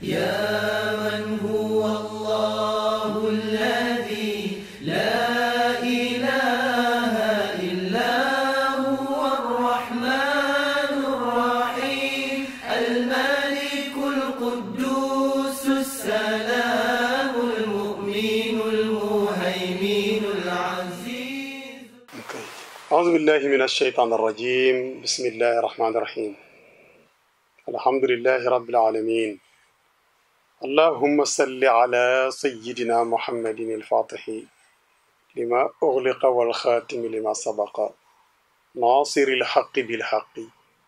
يا من هو الله الذي لا إله إلا هو الرحمن الرحيم الملك القدوس السلام المؤمن المهيمن العزيز أعوذ بالله من الشيطان الرجيم بسم الله الرحمن الرحيم الحمد لله رب العالمين اللهم صل على سيدنا محمد الفاتح لما أغلق والخاتم لما سبق ناصر الحق بالحق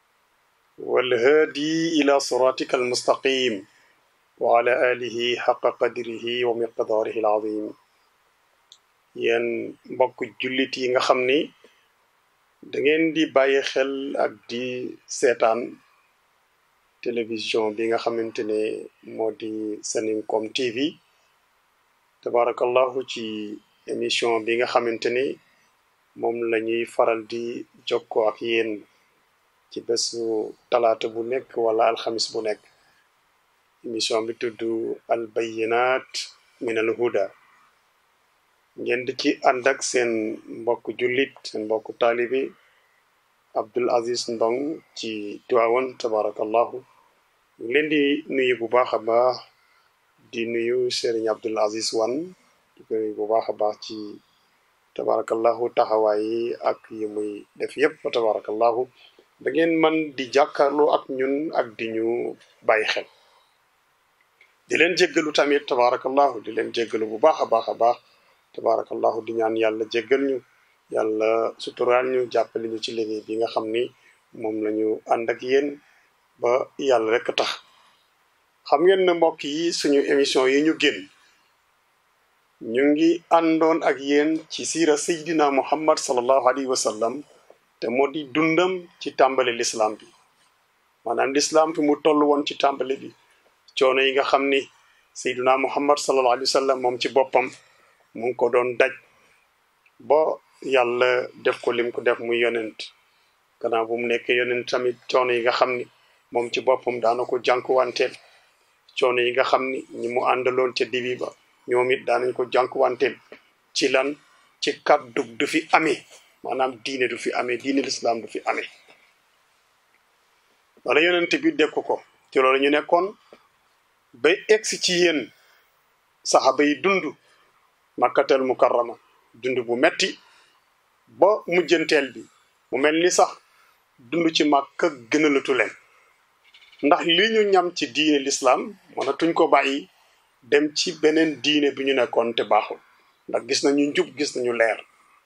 والهادي إلى صراطك المستقيم وعلى آله حق قدره ومقداره العظيم yen mbokk jullit yi nga xam ni da ngeen di bàyyi xel ak di seetaan télévision bi nga xamante ne moo di Seninkom TV tabarakallahu ci émission bi nga xamante ni moom la ñuy faral di jokkoo ak yéen ci bésu talaata bu nekk wala alxamis bu nekk émission bi tudd al bayinat min al huda ngeen di ci ànd ak seen mbokk jullit seen mbokk taalibi Abdul Aziz Ndong ci Tiwaawan tabarakallahu ñu ngi leen di nuyu bu baax a baax di nuyu Serigne Abdul Aziz Wan di ko nuyu bu baax a baax ci tabarakallahu taxawaay yi ak yi muy def yépp fa tabarakallahu da ngeen man di jàkkaarloo ak ñun ak di ñu bàyyi xel di leen jéggalu tamit tabarakallahu di leen jéggalu bu baax a baax a baax tabarakallahu di ñaan yàlla jéggal ñu yàlla suturaal ñu jàppale ñu ci liggéey bi nga xam ni moom la ñu ànd ak yéen ba yàlla rek tax xam ngeen ne mbokk yi suñu émission yi ñu génn ñu ngi àndoon ak yéen ci siira seydina muhammad sallallahu alayhi wa sallam te moo di dundam ci tàmbali lislaam bi maanaam lislaam fi mu toll woon ci tàmbali bi coono yi nga xam ni seydina muhammad sallallahu alayhi wa sallam moom ci boppam mu ngi ko doon daj ba yàlla def ko lim ko def muy yonent gannaaw bu mu nekkee yonent tamit coono yi nga xam ni moom ci boppam daana ko jànkuwanteel coono yi nga xam ni ñi mu àndaloon ca dibi ba ñoom it daanañ ko jànkuwanteel ci lan ci kàddu du fi amee maanaam diine du fi amee diine lislaam du fi amee wala yonent bi dekk ko ci loolu ñu nekkoon ba egsi ci yéen saxaba yi dund makkatel mukarrama dund bu metti ba mujjanteel bi mu mel ni sax dund ci màkka gënalatu leen ndax li ñu ñam ci diine lislaam mënatuñ ko bàyyi dem ci beneen diine bi ñu nekkoon te baaxul ndax gis nañu njub gis nañu leer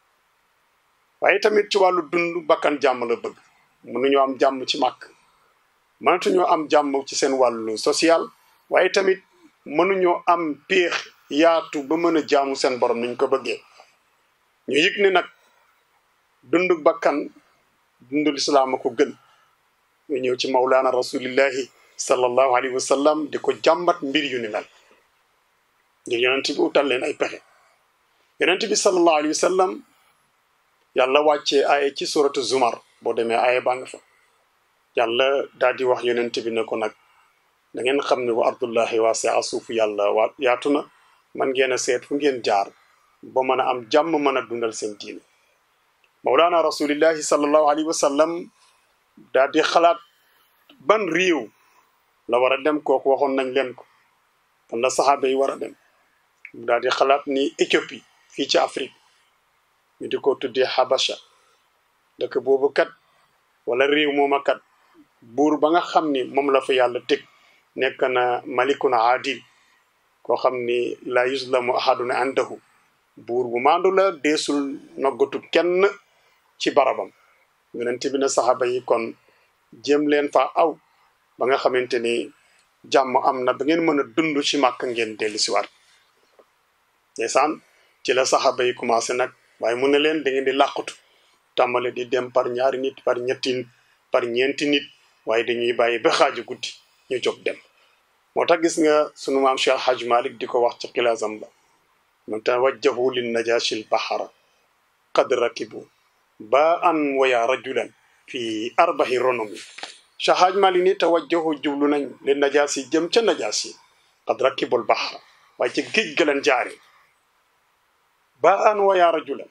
waaye tamit ci wàllu dund bakkan jàmm la bëgg mënuñoo am jàmm ci màkk mënatuñoo am jàmm ci seen wàllu social waaye tamit mënuñoo am péex yaatu ba mën a jaamu seen borom niñ ko bëggee ñu yëg ne nag dundu bakkan dundu lislaam a ko gën ñu ñëw ci mawlaana rasulillahi sallallahu alayhi wa sallam di ko jàmbat mbir yu ni mel ngir yonent bi utal leen ay pexe yonent bi sallallahu alayhi wa sallam yàlla wàccee aaya ci suratu zumar boo demee aaya baa nga fa yàlla daal di wax yonent bi ne ko nag da ngeen xam ne wa ardullahi waasia suufu yàlla waa yaatu na man ngeen a seet fu ngeen jaar ba mën a am jàmm mën a dundal seen diine mawlaana rasulillahi sallallahu alayhi wa sallam daal di xalaat ban réew la war a dem kooku waxoon nañ leen ko fan la saxaaba yi war a dem daal di xalaat ni Éthiopie fii ci Afrique ñu di ko tuddee Habasha dëkk boobu kat wala réew mooma kat buur ba nga xam ni moom la fa yàlla teg nekk na malikun adil koo xam ni la yuslamu ahadun indahu buur bu maandu la deesul noggatu kenn ci barabam yonent bi na saxaaba yi kon jéem leen fa aw ba nga xamante ni jàmm am na ba ngeen mën a dund ci màkk ngeen dellu si waat ndeysaan ci la saxaaba yi commencé nag waaye mu ne leen da ngeen di làqutu tàmbale di dem par ñaari nit par ñetti nit par ñeenti nit waaye dañuy bàyyi ba xaaju guddi ñu jóg dem moo tax gis nga sunu maam Cheikh Hadj Malick di ko wax ci xilaasam ba mu tawajjahu lin najashi l bahara qad rakibu ba an waya rajulan fi arbahi ronomi Cheikh Mali ni tawajjahu jublu nañ li najaas yi jëm ca najaas yi qad rakibul bahra waaye ci géej ga leen jaare ba an wa yaa rajulan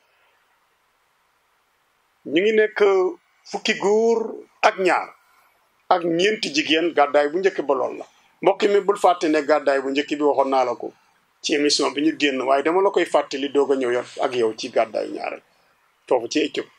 ñu ngi nekk fukki góor ak ñaar ak ñeenti jigéen gàddaay bu njëkk ba lool la mbokk mi bul fàtte ne gàddaay bu njëkk bi waxoon naa la ko ci émission bi ñu génn waaye dama la koy fàttali doog a ñëw yor ak yow ci gàddaayu ñaareel foofu ci Éthiopie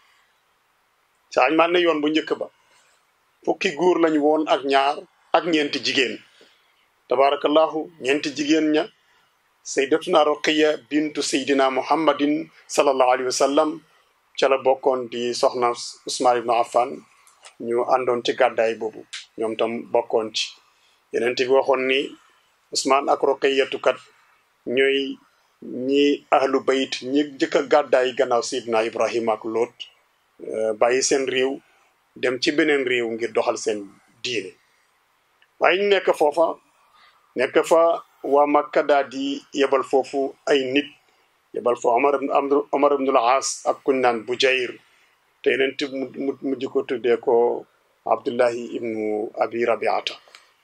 saañ man ne yoon bu njëkk ba fukki góor lañu woon ak ñaar ak ñeenti jigéen tabarakallahu ñeenti jigéen ña sayyidatuna Ruqiya bintu sayyidina muhammadin sallallahu alayhi wa sallam ca la bokkoon di soxna Usmaan ibnu Affan ñu àndoon ci gàddaay boobu ñoom tam bokkoon ci yeneen bi waxoon ni Usmaan ak Ruqiyatu kat ñooy ñi ahlu bayit ñi jëkk a gàddaay gannaaw Seydina Ibrahima ak Lot bàyyi seen réew dem ci beneen réew ngir doxal seen diine waaye ñu nekk foofa nekk fa waa Makka daal di yebal foofu ay nit yebal fa Omar Omar ibnul Aas ak kuñ naan Bujayr te yeneen ti mu mujj ko tuddee ko Abdullahi ibnu Abi Rabiata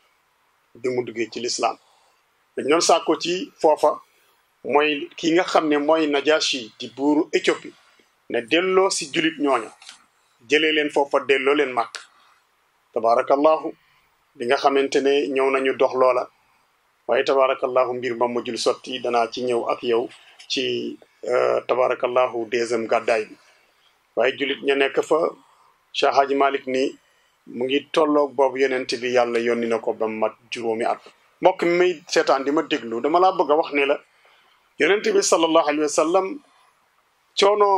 bi mu duggee ci lislaam dañ doon sàkko ci foofa mooy ki nga xam ne mooy Najashi di buuru Éthiopie ne delloo si julit ñooña jëlee leen foofa delloo leen màkk tabarakallahu bi nga xamante ne ñëw nañu dox loola waaye tabarakallahu mbir ma mujjul sotti danaa ci ñëw ak yow ci tabarakallahu deuxième gàddaay bi waaye julit ña nekk fa Cheikh Hadji Malick ni mu ngi tolloog boobu yonent bi yàlla yónni na ko ba mat juróomi at mbokk mi may seetaan di ma déglu dama laa bëgg a wax ne la yonent bi sallallahu alayhi wa sallam coono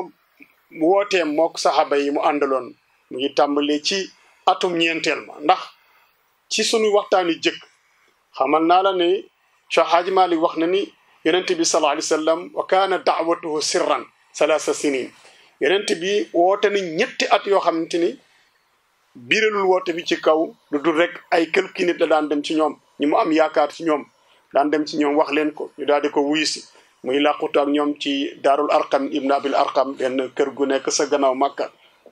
wooteem mook saxaaba yi mu àndaloon mu ngi tàmbalee ci atum ñeenteel ma ndax ci sunu waxtaani jëkk xamal naa la ne Cheikh Hadji Malick wax na ni yonent bi sallallahu alayhi wa sallam wa kaana daawatuhu sirran salaasa sinin yonent bi woote ni ñetti at yoo xamante ni biiralul woote bi ci kaw lu dul rek ay quelques nit la daan dem ci ñoom ñu mu am yaakaar ci ñoom daan dem ci ñoom wax leen ko ñu daal di ko wuyu si muy làqutu ak ñoom ci daarul arqam ibn abil arqam benn kër gu nekk sa gannaaw màkka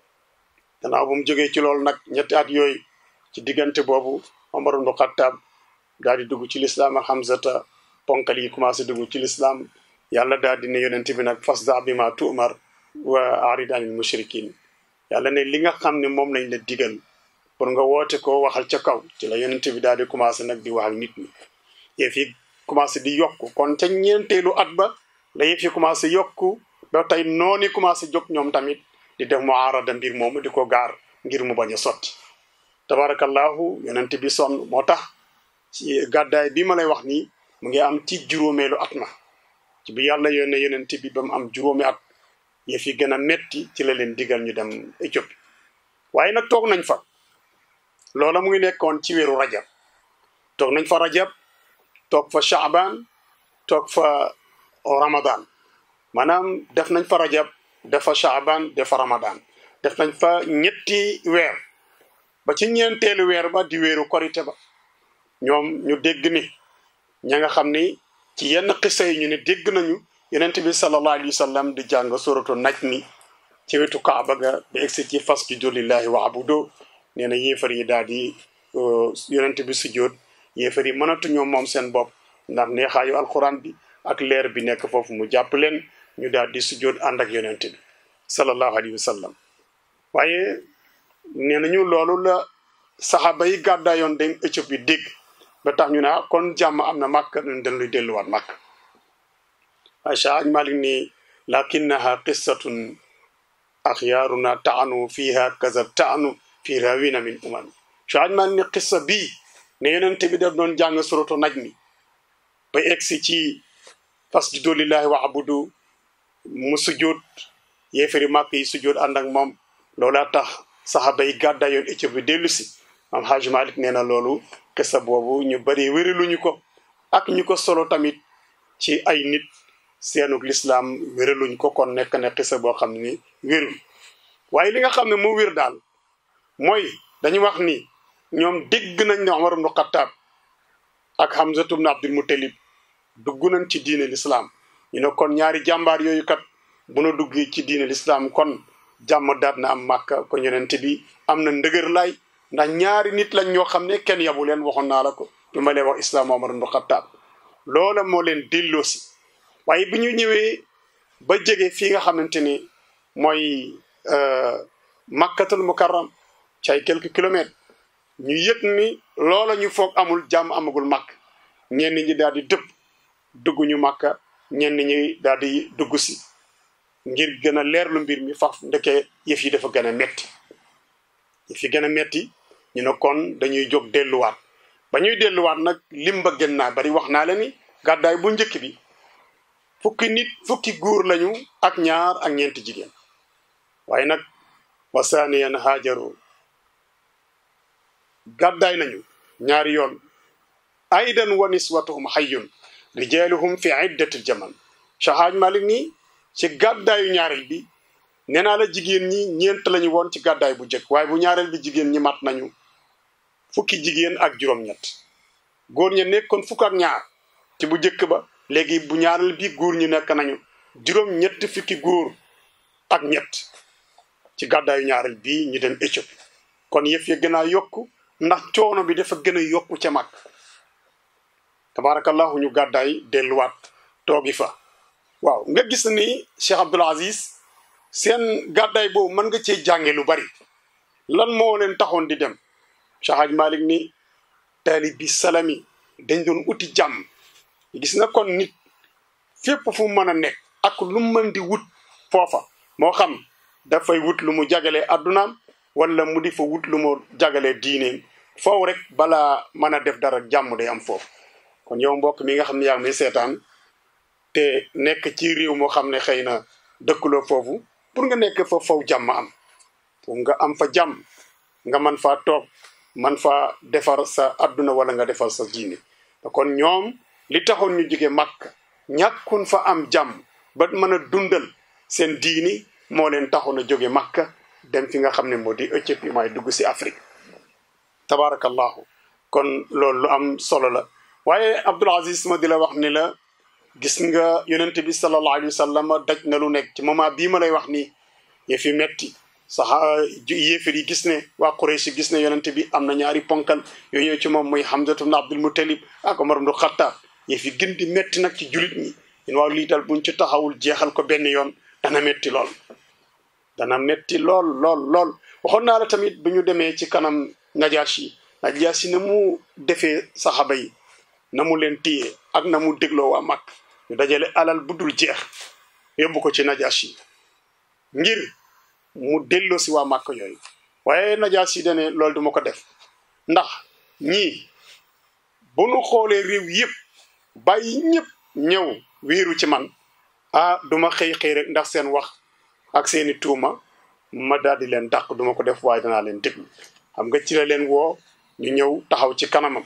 gannaaw bu mu jógee ci loolu nag ñetti at yooyu ci diggante boobu omar ibn xattaab daal di dugg ci lislaam ak hamzata ponkal yi commencé dugg ci lislaam yàlla daal di ne yonent bi nag fasda bi ma tu'mar wa arid anil mushrikin yàlla ne li nga xam ne moom lañ la digal pour nga woote ko waxal ca kaw ci la yonent bi daal di commencé nag di wax ak nit ñi yëf yi commencé di yokku kon ca ñeenteelu at ba la yëf yi commencé yokku ba tey noonu commencé jóg ñoom tamit di def muarada mbir moomu di ko gaar ngir mu bañ a sotti tabarakallahu yonent bi sonn moo tax ci gàddaay bi ma lay wax nii mu ngi am ci juróomeelu at ma ci bi yàlla yónnee yonent bi ba mu am juróomi at yëf yi gën a metti ci la leen digal ñu dem Éthiopie waaye nag toog nañ fa loola mu ngi nekkoon ci weeru rajab toog nañ fa rajab toog fa shaaban toog fa ramadan maanaam def nañ fa rajab def fa shaaban def fa ramadan def nañ fa ñetti weer ba ci ñeenteelu weer ba di weeru korite ba ñoom ñu dégg ni ña nga xam ni ci yenn xisa yi ñu ne dégg nañu yonent bi sallallahu alayhi wa sallam di jàng suratu naj mi ci wetu kaaba ga ba egsi ci fasjudu lillahi wa abudu nee na yéefar yi daal di yonent bi sujjóot yéefar yi mënatuñoo moom seen bopp ndax neexaayu alquran bi ak leer bi nekk foofu mu jàpp leen ñu daal di sujjóot ànd ak yonent bi sallallahu alayhi wa sallam waaye nee nañu loolu la saxaaba yi gàddaayoon dem Éthiopie dégg ba tax ñu ne kon jàmm am na màkk nañ dañ luy delluwaat màkk Aïcha aj Malik ni lakinnaha qissatun axyaaruna taanu fiha kaza taanu fi rawina min umami so aj Malik ni qissa bii ne yonent bi daf doon jàng suratu naj mi ba egsi ci fasjudu lillahi wa abudu mu sujjóot yéefari màkk yi sujjóot ànd ak moom loolaa tax saxaaba yi gàddaa yoon Éthiopie dellu si am Haj Malik nee na loolu qissa boobu ñu bari wéraluñu ko ak ñu ko solo tamit ci ay nit seenug lislaam wéraluñ ko kon nekk ne xisa boo xam ni wérul waaye li nga xam ne moo wér daal mooy dañu wax ni ñoom dégg nañ ne Omar ibnu Xattaab ak Hamzatu ibnu Abdul Muttalib dugg nañ ci diine lislaam ñu ne kon ñaari jàmbaar yooyu kat bu na duggee ci diine lislaam kon jàmm daat na am màkka ko yonent bi am na ndëgër laay ndax ñaari nit lañ ñoo xam ne kenn yabu leen waxoon naa la ko bi ma leen wax islam Omar ibn Khattab loola moo leen delloosi waaye bi ñu ñëwee ba jege fii nga xamante ni mooy makkatul mukarram ci ay quelques kilomètres ñu yëg ni loola ñu foog amul jàmm amagul màkk ñenn ñi daal di dëpp dugg ñu màkka ñenn ñi daal di dugg si ngir gën a leerlu mbir mi faf ndeke yëf yi dafa gën a metti yëf yi gën a metti ñu ne kon dañuy jóg delluwaat ba ñuy delluwaat nag lim ba gën naa bari wax naa la ni gàddaay bu njëkk bi fukki nit fukki góor lañu ak ñaar ak ñeenti jigéen waaye nag wasaaniyan haajaru gàddaay nañu ñaari yoon aydan wa niswatuhum hayyun rijaaluhum fi iddatil jaman Cheikh Malik nii ci gàddaayu ñaareel bi nee naa la jigéen ñi ñeent lañu woon ci gàddaay bu njëkk waaye bu ñaareel bi jigéen ñi mat nañu fukki jigéen ak juróom-ñett góor ña nekkoon fukk ak ñaar ci bu njëkk ba léegi bu ñaareel bi góor ñi nekk nañu juróom-ñett fukki góor ak ñett ci gàddaayu ñaareel bii ñu dem Éthiopie kon yëf ya gën a yokku ndax coono bi dafa gën a yokku ca mag tabarakallahu ñu gàddaay delluwaat toogi fa waaw nga gis ni Cheikh Abdoul Aziz seen gàddaay boobu mën nga cee jànge lu bari lan moo leen taxoon di dem Cheikh Hadj Malick ni taalib bi salami dañ doon uti jàmm gis na kon nit fépp fu mën a nekk ak lu mën di wut foofa moo xam dafay wut lu mu jagalee addunaam wala mu di fa wut lu mu jagalee diineem foofu rek balaa mën a def dara jàmm day am foofu kon yow mbokk mi nga xam ne yaa ngi may seetaan te nekk ci réew moo xam ne xëy na dëkkuloo foofu pour nga nekk fa faw jàmm am pour nga am fa jàmm nga man faa toog man faa defar sa adduna wala nga defar sa diine kon ñoom li taxoon ñu jóge màkk ñàkkun fa am jàmm ba mën a dundal seen diini moo leen taxoon a jóge màkk dem fi nga xam ne moo di Éthiopie mooy dugg si Afrique tabarakallahu kon loolu lu am solo la waaye Abdoul Aziz ma di la wax ni la gis nga yonente bi sallallahu alayhi wa sallam daj na lu nekk ci moment bii ma lay wax nii yëf yi metti sax yéefar yi gis ne waa Quraysh gis ne yonente bi am na ñaari ponkal yooyu ñëw ci moom muy Hamzatu ibn Abdul Muttalib ak Omar ibn Khattab yëf yi gën di metti nag ci julit ñi ñun waaw lii dal buñ ci taxawul jeexal ko benn yoon dana metti lool dana metti lool lool lool waxoon naa la tamit bu ñu demee ci kanam Najaasi Najaasi na mu defee saxaba yi na mu leen téye ak na mu dégloo waa mag ñu dajale alal bu dul jeex yóbbu ko ci Najaasi ngir mu delloo si waa màkk yooyu waaye Najaasi dane loolu duma ko def ndax ñii bu nu xoolee réew yëpp bàyyi ñëpp ñëw wéeru ci man ah duma xëy xëy rek ndax seen wax ak seeni tuuma ma daal di leen dàq duma ko def waaye danaa leen déglu xam nga ci la leen woo ñu ñëw taxaw ci kanamam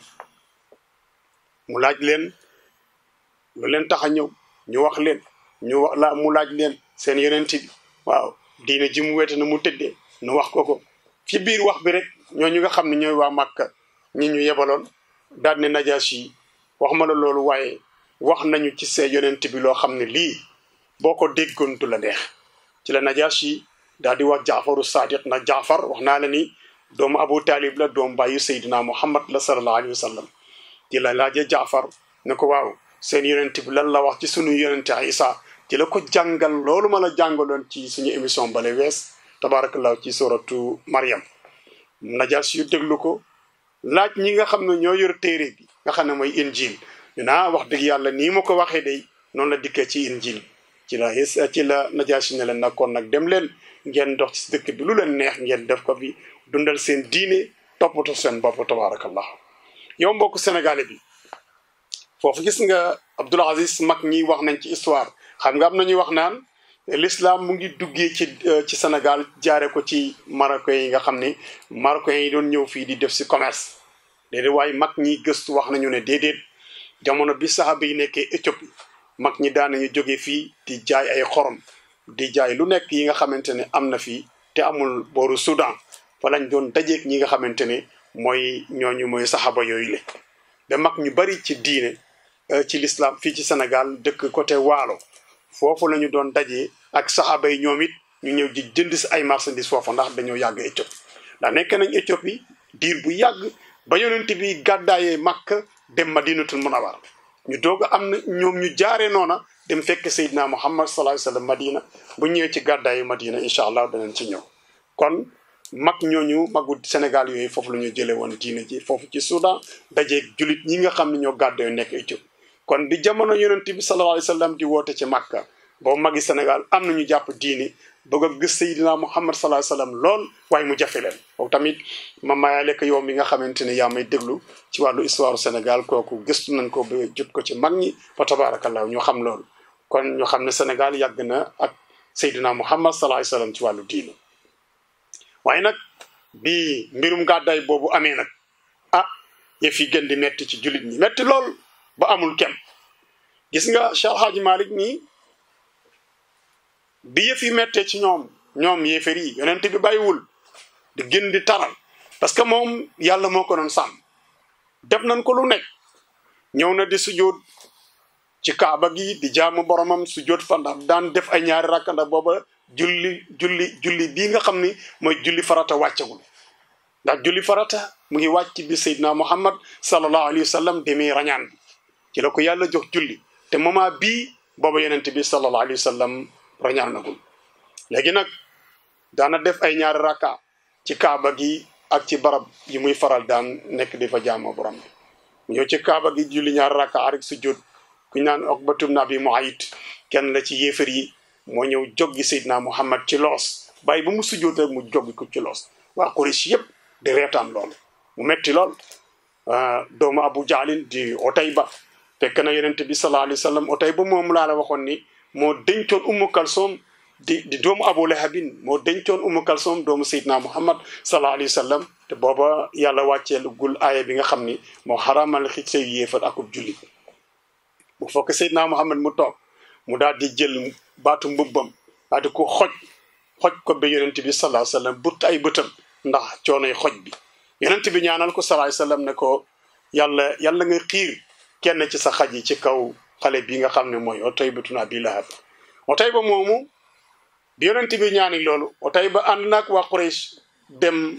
mu laaj leen lu leen tax a ñëw ñu wax leen ñu wax la mu laaj leen seen yonent bi waaw diine ji mu wete na mu tëddee nu wax ko ko ci biir wax bi rek ñooñu nga xam ne ñooy waa Màkka ñi ñu yebaloon daal ne Najaasi yi wax ma la loolu waaye wax nañu ci see yonent bi loo xam ne lii boo ko déggoon du la neex ci la Najaasi yi daal di wax Jaafaru Sadiq na Jaafar wax naa la ni doomu Abu Talib la doomu bàyyu Seydina Muhammad la sallallahu alayhi wa sallam ci la laajee Jaafar ne ko waaw seen yonent bi lan la wax ci sunu yonent Isa ci la ko jàngal loolu ma la jàngaloon ci suñu émission bale wees tabarakallahu ci suratu Maryam Najaasi yu déglu ko laaj ñi nga xam ne ñoo yor téere bi nga xam ne mooy injil ñu naa wax dëgg yàlla nii ma ko waxee day noonu la dikkee ci injil ci la ci la Najaasi ne leen nag kon nag dem leen ngeen dox ci dëkk bi lu leen neex ngeen def ko bi dundal seen diine toppatoo seen bopp tabarakallah yow mbokk sénégalais bi foofu gis nga Abdoul Aziz mag ñi wax nañ ci histoire xam nga am na ñuy wax naan l'islam mu ngi duggee ci ci Sénégal jaare ko ci marocains yi nga xam ne marocains yi doon ñëw fii di def si commerce déedéet waaye mag ñi gëstu wax nañu ne déedéet jamono bi saxaaba yi nekkee Éthiopie mag ñi daan nañu jóge fii di jaay ay xorom di jaay lu nekk yi nga xamante ne am na fii te amul booru Soudan fa lañ doon dajeeg ñi nga xamante ne mooy ñooñu mooy saxaaba yooyu le ba mag ñu bari ci diine ci l'islam fii ci Sénégal dëkk côté Waalo foofu la ñu doon dajee ak saxaaba yi ñoom it ñu ñëw di jënd si ay marchandises foofu ndax dañoo yàgg Éthiopie ndax nekk nañ Éthiopie diir bu yàgg ba yonent bi gàddaayee Makka dem Madinatul Munawwara ñu doog a am na ñoom ñu jaaree noona dem fekk Seydina Muhammad sallallahu alayhi wa sallam Madina bu ñëwee ci gàddaayu Madina incha allah danañ ci ñëw kon mag ñooñu magu Sénégal yooyu foofu la ñu jëlee woon diine ji foofu ci Soudan dajeeg julit ñi nga xam ne ñoo gàddoo nekk Éthiopie kon di jamono yonent bi sallallahu alayhi wa sallam di woote ci Makka boobu magi Sénégal am nañu jàpp diine bëgg a gis Seydina Muhammad sallallahu alayhi wa sallam lool waaye mu jafe leen foofu tamit ma mayaale ko yow mi nga xamante ne yaa may déglu ci wàllu histoire Sénégal kooku gëstu nañ ko ba jot ko ci mag ñi fa tabarakallah ñu xam loolu kon ñu xam ne Sénégal yàgg na ak Seydina Muhammad sallallahu alayhi wa sallam ci wàllu diine waaye nag bi mbirum gàddaay boobu amee nag ah yëf yi gën di metti ci jullit ñi metti lool ba amul kenn gis nga Cheikh Hadji Malick nii bi yëf yi mettee ci ñoom ñoom yéefar yi yonent bi bàyyiwul di gën di taral parce que moom yàlla moo ko doon sàmm def nañ ko lu nekk ñëw na di sujjóot ci kaaba gi di jaamu boromam sujjóot fa ndax daan def ay ñaari rakka ndax booba julli julli julli bii nga xam ni mooy julli farata wàccagul ndax julli farata mu ngi wàcc bi Seydina Muhammad sallallahu alayhi wa sallam demee rañaan bi ci la ko yàlla jox julli te moment bii booba yonent bi sallallahu alayhi wa sallam rañaan nagul léegi nag daana def ay ñaari rakka ci kaaba gi ak ci barab yi muy faral daan nekk di fa jaamoo borom bi mu ñëw ci kaaba gi julli ñaari rakka rek sujjóot ku ñu naan Uqbatu bnu Abi Muayt kenn la ci yéefar yi moo ñëw joggi Seydina Muhammad ci loos bàyyi ba mu sujjóot rek mu joggi ko ci loos waa Quraysh yëpp di reetaan loolu mu metti lool doomu Abu Jaalin di Otayba fekk na yonent bi sallallahu alayhi wa sallam Otayba moom laa la waxoon ni moo dencoon Ummu Kalsoom di di doomu Abu Lahabin moo dencoon Ummu Kalsoom doomu Seydina Muhammad sallallahu alayhi wa sallam te booba yàlla wàccee gul aaya bi nga xam ni moo xaramal xij say yéefar akub julli bu fokk Seydina Muhammad mu toog mu daal di jël baatu mbubbam daal di ko xoj xoj ko ba yonent bi sallallahu alayhi wa sallam but ay bëtam ndax coonoy xoj bi yonent bi ñaanal ko sallallahu alayhi wa sallam ne ko yàlla yàlla nga xiir kenn ci sa xaj yi ci kaw xale bi nga xam ne mooy Utayba bnu Abi Lahab Utayba moomu bi yonent bi ñaani loolu Utayba ànd naag waa Quraysh dem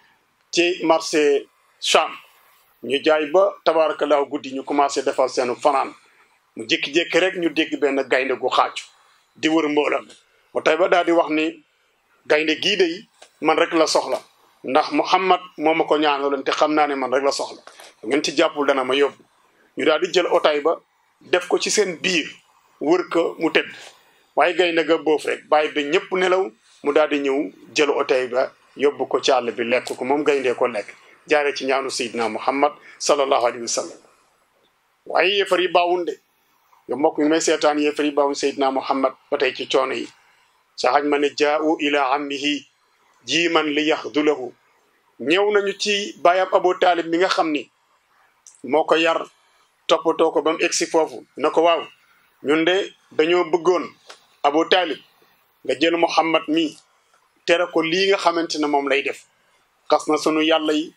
ci marché Cham ñu jaay ba tabaarakallaahu guddi ñu commencé defal seenu fanaan mu jékki-jékki rek ñu dégg benn gaynde gu xaacu di wër mboolam Utayba daal di wax ni gaynde gii de man rek la soxla ndax Muhammad moo ma ko ñaanaloon te xam naa ne man rek la soxla ngeen ci jàppul dana ma yóbbu ñu daal di jël Utayba def ko ci seen biir wër ko mu tëdd waaye gaynde ga boof rek bàyyi ba ñëpp nelaw mu daal di ñëw jël Utayba yóbbu ko ci àll bi lekk ko moom gayndee ko lekk jaare ci ñaanu Seydina Muhammad sallallahu alayhi wa sallam waaye yéefar yi baawun de yow mbokk mi may seetaan yéefar yi baawun Seydina Muhammad ba tey ci coono yi sa xaj ma ne jaa'u ila ammihi jiiman li yaxdulahu ñëw nañu ci baayam Abu Taalib mi nga xam ni moo ko yar toppatoo ko ba mu egsi foofu na ko waaw ñun de dañoo bëggoon Abu Taalib nga jël Muhammad mi tere ko lii nga xamante ne moom lay def xas na sunu yàlla yi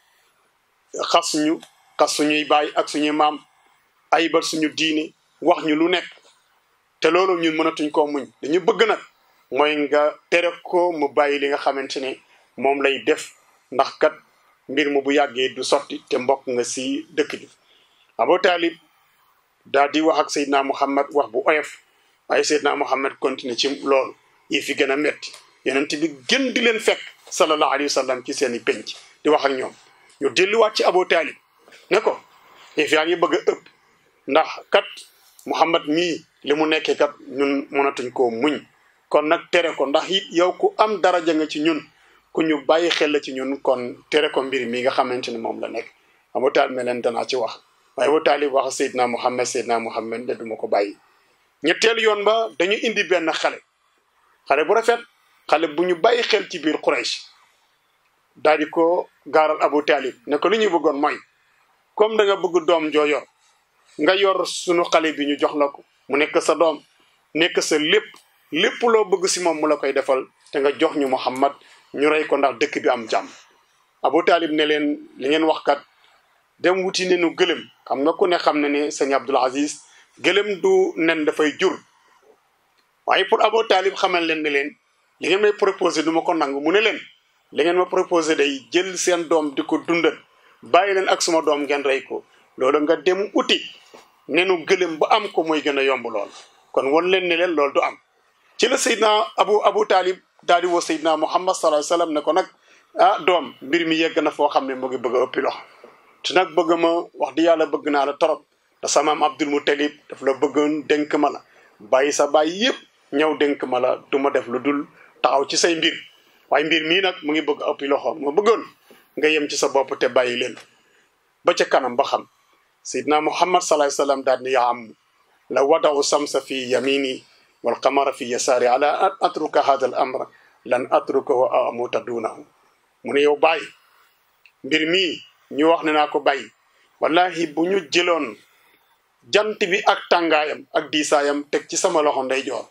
xas suñu xas suñuy baay ak suñuy maam ayibal suñu diine wax ñu lu nekk te loolu ñun mënatuñ koo muñ dañu bëgg nag mooy nga tere ko mu bàyyi li nga xamante ne moom lay def ndax kat mbir mu bu yàggee du sotti te mbokk nga si dëkk bi Abu Taalib daal di wax ak Seydina Muhammad wax bu oyof waaye Seydina Muhammad continue ci loolu yi fi gën a metti yonent bi gën di leen fekk sallallahu alayhi wa sallam ci seen i penc di wax ak ñoom ñu delluwaat ci Abu Taalib ne ko yëf yaa ngi bëgg a ëpp ndax kat Muhammad mii li mu nekkee kat ñun mënatuñ koo muñ kon nag tere ko ndax it yow ku am daraja nga ci ñun ku ñu bàyyi xel la ci ñun kon tere ko mbir mi nga xamante ne moom la nekk Abu Taalib ne leen danaa ci wax waaye Abu Taalib wax Seydina Muhammad Seydina Muhammad de duma ko bàyyi ñetteelu yoon ba dañu indi benn xale xale bu rafet xale bu ñu bàyyi xel ci biir Quraysh daal di ko gaaral Abu Taalib ne ko li ñu bëggoon mooy comme da nga bëgg doom joo yor nga yor sunu xale bi ñu jox la ko mu nekk sa doom nekk sa lépp lépp loo bëgg si moom mu la koy defal te nga jox ñu Muhammad ñu rey ko ndax dëkk bi am jàmm Abu Taalib ne leen li ngeen wax kat dem wuti ne nu gëlëm xam nga ku ne xam ne ne sëñ Abdul Aziz gëlëm du nen dafay jur waaye pour Abu Taalib xamal leen ne leen li ngeen may proposé du ma ko nangu mu ne leen li ngeen ma proposé day jël seen doom di ko dundal bàyyi leen ak suma doom ngeen rey ko loolu nga dem uti nenu gëlëm ba am ko mooy gën a yomb lool kon won leen ne leen loolu du am ci la Seydina Abu Abu Talib daal di woo Seydina Muhammad sallallahu alayhi wasallam ne ko nag ah doom mbir mi yegg na foo xam ne mu ngi bëgg a ëppi loxo te nag bëgg ma wax di yàlla bëgg naa la torop da sama am Abdul Muttalib daf la bëggoon dénk ma la bàyyi sa bàyyi yëpp ñëw dénk ma la du ma def lu dul taxaw ci say mbir waaye mbir mii nag mu ngi bëgg ëppi loxo ma bëggoon nga yem ci sa bopp te bàyyi leen ba ca kanam ba xam Seydina Muhammad sallallahu alayhi wasallam daal ni yaa am la wadaw samsa fi yamini wal qamara fi yasaari ala an atruka hada al amra lan atrukahu aw amuta dunahu mu ne yow bàyyi mbir mii ñu wax ne naa ko bàyyi wallahi bu ñu jëloon jant bi ak tàngaayam ak diisaayam teg ci sama loxo ndeyjoor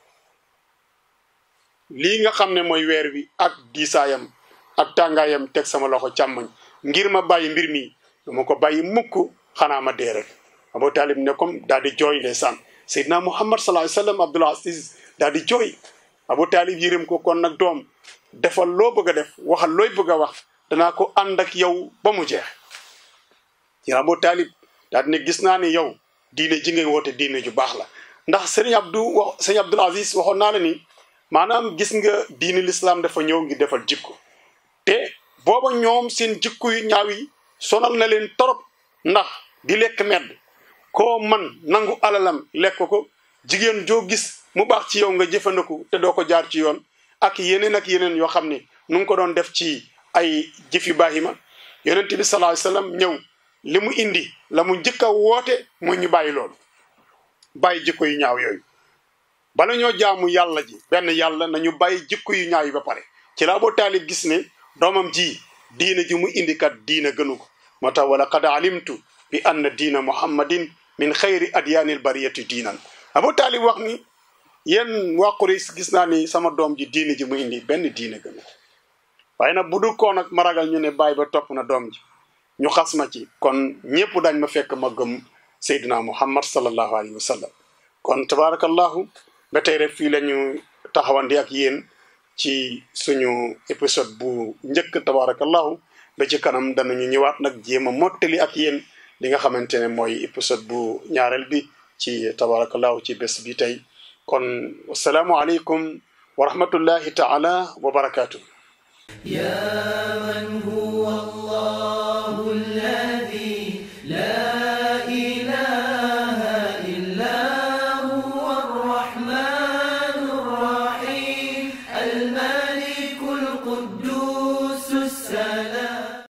lii nga xam ne mooy weer wi ak diisaayam ak tàngaayam teg sama loxo càmmoñ ngir ma bàyyi mbir mi dama ko bàyyi mukk xanaa ma dee rek Abu Talib ne comme daal di jooy ndeysaan Seydina Muhammad sallallahu alayhi wasallam Abdul Aziz daal di jooy Abu Talib yërëm ko kon nag doom defal loo bëgg a def waxal looy bëgg a wax danaa ko ànd ak yow ba mu jeex ci Abu Talib daal di ne gis naa ne yow diine ji ngay woote diine ju baax la ndax sëriñ Abdou wax sëriñ Abdul Aziz waxoon naa la ni maanaam gis nga diine l'islam dafa ñëw ngi defal jikko te booba ñoom seen jikko yu ñaaw yi sonal na leen torop ndax di lekk medd koo man nangu alalam lekk ko jigéen joo gis mu baax ci yow nga jëfandiku te doo ko jaar ci yoon ak yeneen ak yeneen yoo xam ne nu ngi ko doon def ci ay jëfi baahima yonent bi sallallahu alayhi wasallam ñëw li mu indi la mu njëkk a woote mooy ñu bàyyi loolu bàyyi jikko yu ñaaw yooyu bala ñoo jaamu yàlla ji benn yàlla nañu bàyyi jikko yu ñaaw yi ba pare ci la Abu Taalib gis ne doomam ji diina ji mu indi kat diina gënu ko moo tax wala qad alimtu bi anna diina muhammadin min xayri adyaanil bariyati diinan Abu Taalib wax ni yéen waa Quraysh gis naa ni sama doom ji diina ji mu indi benn diina gënu ko waaye nag bu dul koo nag ma ragal ñu ne bàyyi ba topp na doom ji ñu xas ma ci kon ñépp dañ ma fekk ma gëm Seydina Muhammad sallallahu alayhi wa sallam kon tabarakallahu ba tey rek fii la ñu taxawandi ak yéen ci suñu épisode bu njëkk tabarakallahu ba ci kanam danañu ñëwaat nag jéem a mottali ak yéen li nga xamante ne mooy épisode bu ñaareel bi ci tabarakallahu ci bés bi tey kon wasalaamu aleykum wa rahmatullahi taala wa barakatuh يا من